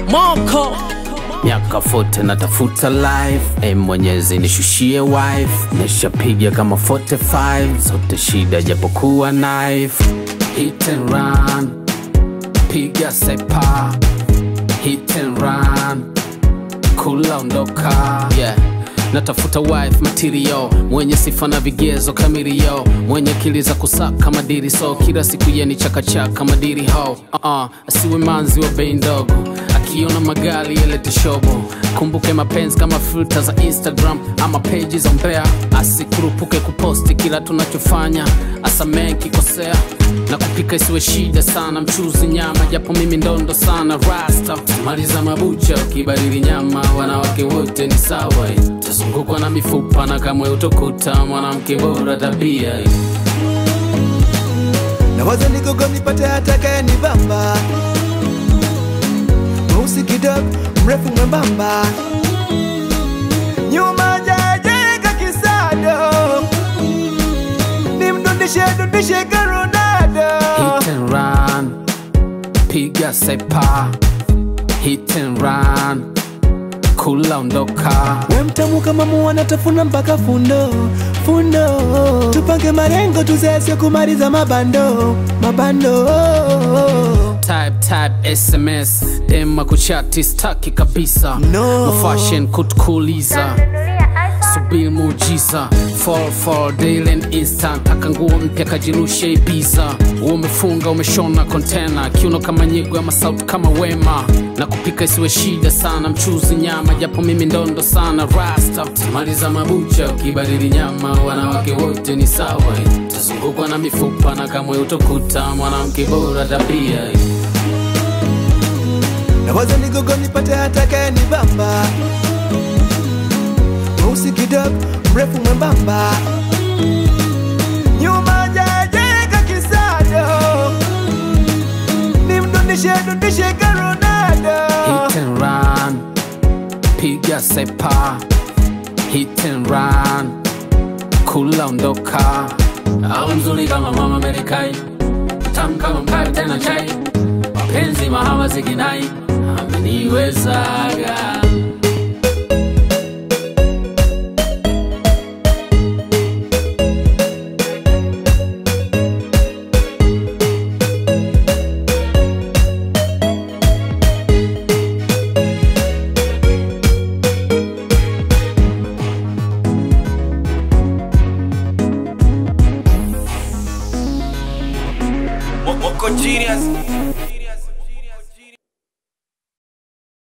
moko miaka fote natafuta life e mwenyezi nishushie wife nishapiga kama 45 zote shida japokuwa knife hit and run piga sepa hit and run kula ondoka yeah natafuta wife material mwenye sifa na vigezo kamirio mwenye akili za kusaka madiri so kila siku yeni chakachaka madiri ho uh-uh. asiwe manzi wa bei ndogo akiona magari yalete shobo kumbuke mapenzi kama filter za instagram ama peji za mbea asikurupuke kuposti kila tunachofanya asamee kikosea na kupika isiwe shida sana mchuzi nyama japo mimi ndondo sana rasta maliza mabucha ukibadili nyama wanawake wote ni sawa eh. tazungukwa na mifupa na kamwe utokuta mwanamke bora tabia eh. nawaza nigogo nipate atakaye ni bamba mweusi kidogo mrefu mwembamba nyuma jajeka kisado nimdundishe dundishe ka Ronaldo hit and run piga sepa hit and run kula ondoka we mtamu kama muwana tafuna mpaka fundo fundo tupange marengo tuzesye kumaliza mabando mabando type type sms dema kuchati staki kabisa No. fashion kutukuliza subiri muujiza fall fall daily and instant taka nguo mpya kajirushe ibiza umefunga umeshona kontena kiuno kama nyigo ama sauti kama wema na kupika isiwe shida sana mchuzi nyama japo mimi ndondo sana rasta maliza mabucha ukibadili nyama wanawake wote ni sawa tazungukwa na mifupa na kamwe utokuta mwanamke bora tabia nawaza nigogo nipate atakaye ni bamba mweusi kidogo mrefu mwembamba nyuma jajeka kisado nimdundishe dundishe ka Ronaldo hit and run piga sepa hit and run kula ondoka au mzuri kama mama Amerikai tamu kama mkate tena chai mapenzi mahaba zikinai ameniwezaga Moko genius